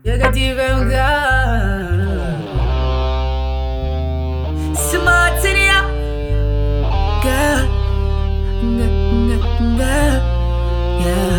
You got even gone. Smart in ya, girl. Girl, girl, girl. Yeah,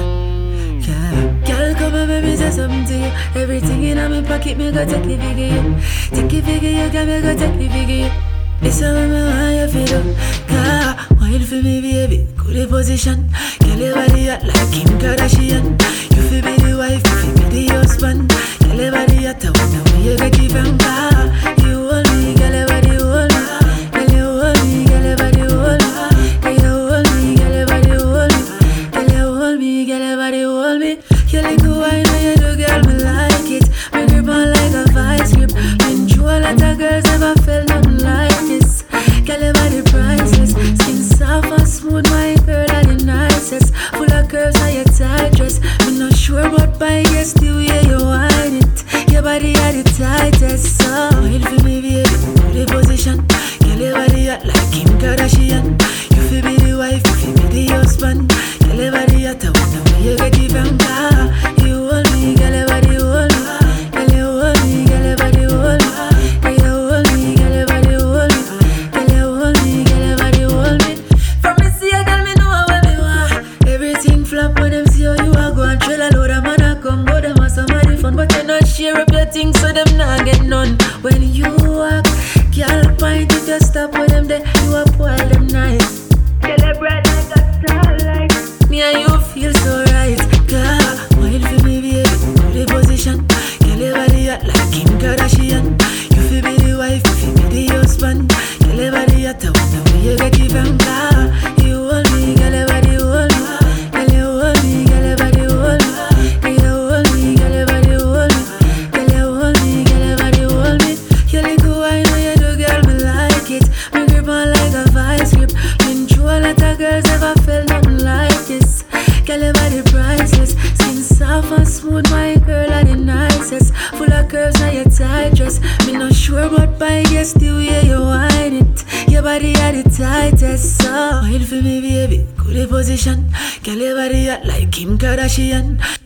yeah. Girl, come and make me say something to you. Everything in my pocket, me go take it figure you. Take it figure you, girl, me go take it figure you. This how me want you feel up. Girl, wine for me, baby. Good position. Girl, your body hot like Kim Kardashian. You feel be the wife, you feel be the husband. Girl, your body hot, I wonder where you get it from. Girl, you hold me, girl, your body hold me. Girl, you hold me, girl, your body hold me. Girl, you hold me, girl, your body hold me. Girl, you hold me, girl, your body hold me. You like the wine when you do, girl, me like it. Me grip on like a vice grip. Been through a lot of girls, never felt nothing like this. Girl, your body priceless. Skin soft and smooth, my girl, are the nicest. Full of curves, how you tight dress. Me not sure, but by guess the way you whine it. Your body are the tightest. So, wait for me, baby. Do the position. Girl, your body hot like Kim Kardashian. You feel be the wife, you feel be the husband. Girl, your body hot, I wonder where you get it from. Ah, you hold me, girl, your body hold me. Girl, you hold me, girl, your body hold me. Girl, you hold me, girl, your body hold me. Girl, you hold me, girl, your body hold me. From me see a girl, me know what me want. Everything flop when them see how you are going. Trail a load of man a come, but them have somebody fun. But you not share up your things, so them not get none. When you walk, girl, point if you stop with them, then you up while them nice. Celebrate like a starlight. Me and you feel so right, girl. Wine for me, baby, do the position. Girl, your body hot like Kim Kardashian. You feel be the wife, you feel be the husband. Girl, your body hot, I wonder where you get it from, girl. You hold me, girl, your body hold me. Girl, you hold me, girl, your body hold me. Girl, you hold me, girl, your body hold me. Girl, you hold me, girl, your body hold me. You like the wine when you do, girl, me like it. Me grip on like a vice grip. Been through a lot of girls, never felt nothing like this. Girl, your body priceless. Skin soft and smooth, my girl are the nicest. Full of curves, now your tight dress. Me not sure, but by guess the way you whine it. Your body are the tightest. So, wait for me, baby. Good position. Girl, your body hot like Kim Kardashian.